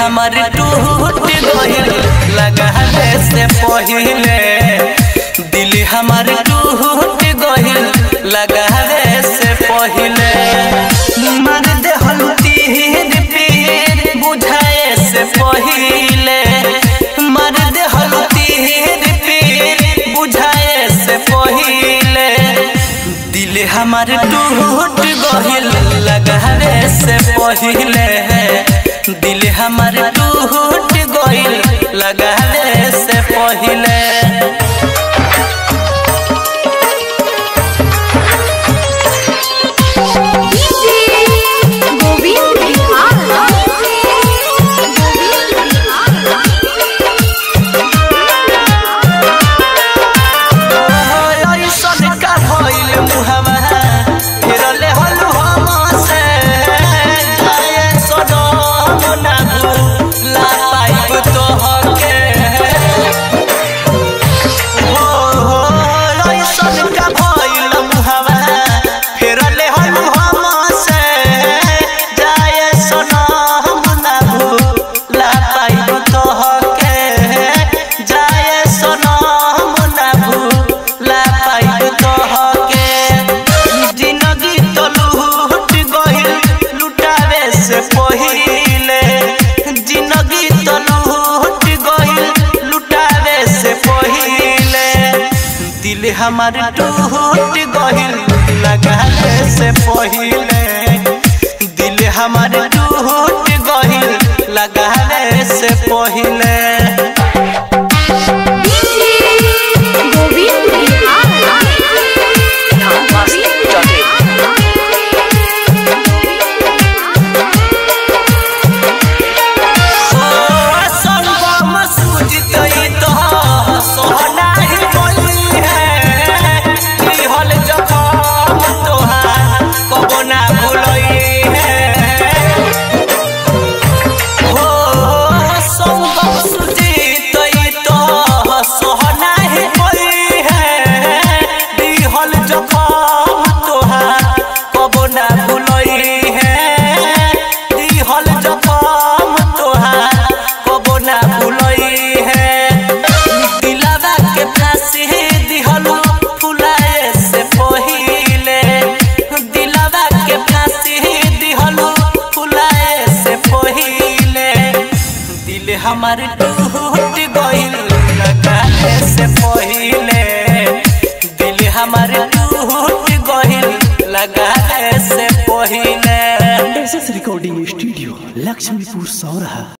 हमार टूट गइल लगावे से पहिले दिल हमार टूट गइल लगावे से पहिले मार दे तीर पीर बुझाए से पहिले मार दे तीर पीर बुझाए से पहिले दिल हमार टूट गइल लगावे से पहिले दिल हमार टूट गइल लगावे से पहिले गोविंद ऐसन का भइल मुहवा फिरले हलु हमसे जाए सनम ना भूला पाइब तोहके हो हो ऐसन का भइल मुहवा फिरले हलु हमसे जाए सनम ना भूला पाइब तोहके जाए सनम ना भूला पाइब तोहके जिंदगी तो लूट गइल लुटावे से पहिले जिंदगी तो लूट गइल लुटावे से पहिले दिल हमार टूट गइल लगावे से पहिले दिल हमार टूट गइल लगावे से पहिले गोविंद जखम तोहार कबो ना भुलई है दिहल जखम तोहार कबो ना भुलई है दिलावा के फांसी दिहल फुलाए से पहिले दिलावा के फांसी दिहल फुलाए से पहिले दिल हमार टूट गइल लगाए से पहिले दिल हमार टूट गइल लगाए से पहिले S S recording studio Laxmipur सौरहा